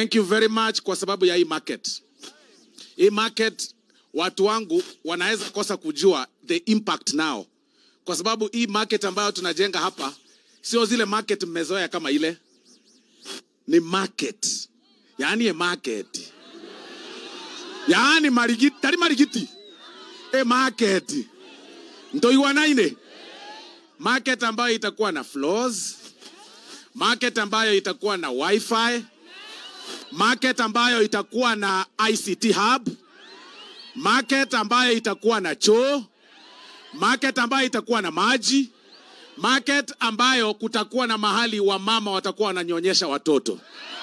Thank you very much kwa sababu ya hii market. Hii market watu wangu wanaweza kosa kujua the impact now, kwa sababu hii market ambayo tunajenga hapa sio zile market mmezoea kama ile, ni market, yaani a market, yaani marigiti, tari marigiti, a market ndo iwanaine market ambayo itakuwa na floors, market ambayo itakuwa na wifi, market ambayo itakuwa na ICT hub, market ambayo itakuwa na choo, market ambayo itakuwa na maji, market ambayo kutakuwa na mahali wamama watakuwa wananyonyesha watoto.